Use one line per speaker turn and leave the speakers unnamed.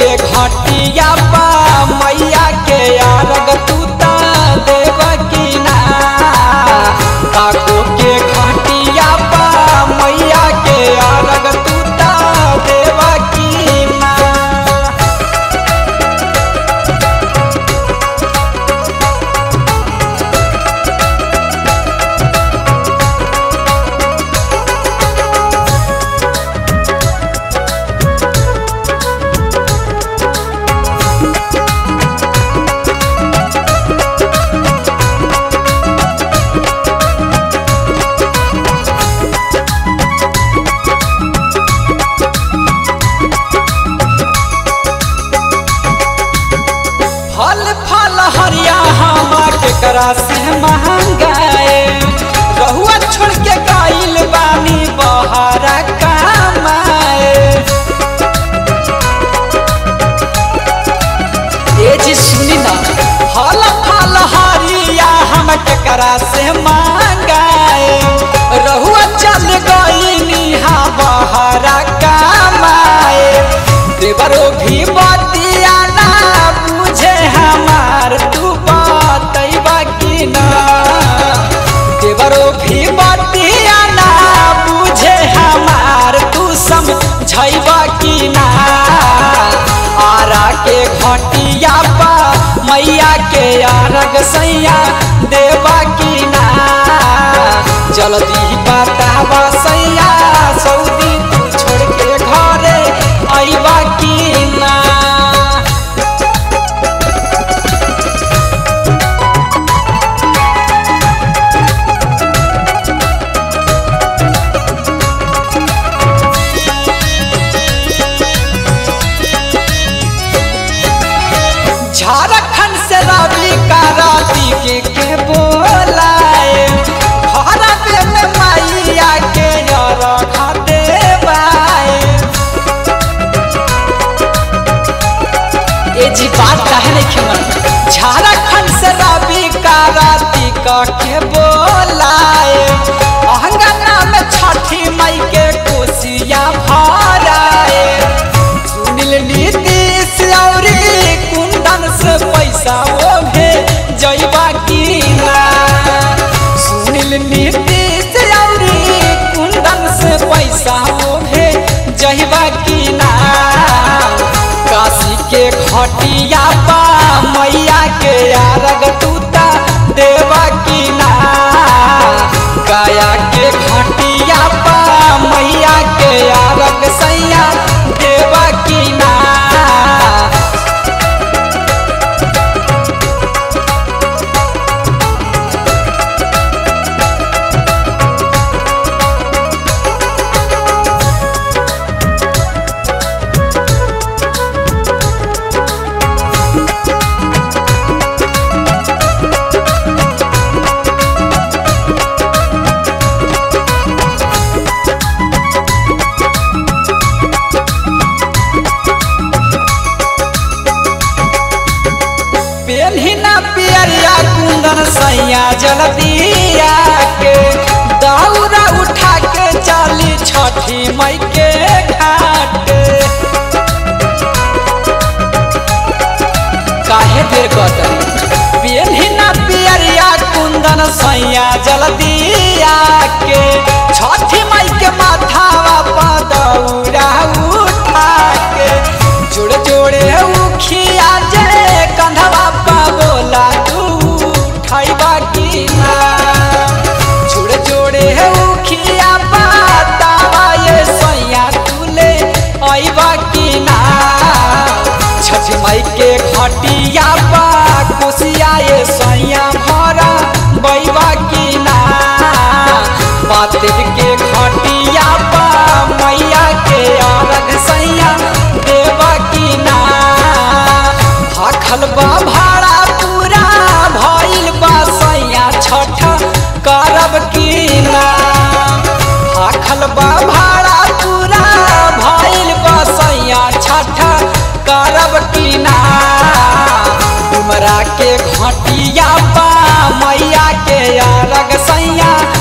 घटिया पा मैया के अरग तूता देव की ना काको के घटिया पा मैया के अरग तूता देव की ना फल फल हरिया हमा के करा से महंगाए रहुआ छोड़ के गाइल बानी बहरा कमाए ए जी सुनी ना फल फल हरिया हम के करा से महंगाए रहुआ चल गइनी हा बहरा कमाए देवरो भी बतिया ना बुझे हमार तू बतैबा कि ना देवरो भी बतिया ना बुझे हमार तू समझैबा कि ना आरा के घटिया पा मैया के अरग सैया देवा कि ना जल्दी बतावा सैया सऊदी तू छोड़ के घरे अइबा कि ना झारखंड से रवि का राती के के बोलाए घर पे में मैया के रखा देवाए ए जी बात काहे नहीं खेमन झारखंड से रवि का राती का के बोलाए अहंगना में छठी मई के कोसिया भराए सुनील नीतीश औरी कुंदन से पैसा वो भे जैबा की ना सुनील नीतीश औरी कुंदन से पैसा वो भे जैबा की ना काशी के घटिया पा मैया के अरग तूता देवा की ना गाया के घटिया पा मैया के अरग सैया देवा की ना पेन्हिना पियरिया कुंदन सैया जलदिया के दौरा उठा के चली छठी मई के घाट काहे देर कतरी पेन्हिना पियरिया कुंदन सैया जलदिया के छठी मई के माथावा पर दौरा उठा के जोड़े जोड़े उखिया जे कंधवा पा बोला तू उठाइबा की ना जोड़े जोड़े उखिया पातावा ये सैया तुले आइबा की ना छठ मई के घटिया पा कोसिया ये सैया भरा बैबा की ना पातिर के घटिया पा मैया के अरग सैया देवा की ना भाखल बा भाड़ा पूरा भइल बा सैया छठ करब की ना भाखल बा भाड़ा पूरा भइल बा सैया छठ करब की ना डुमरा के घटिया पा मैया के अरग सैया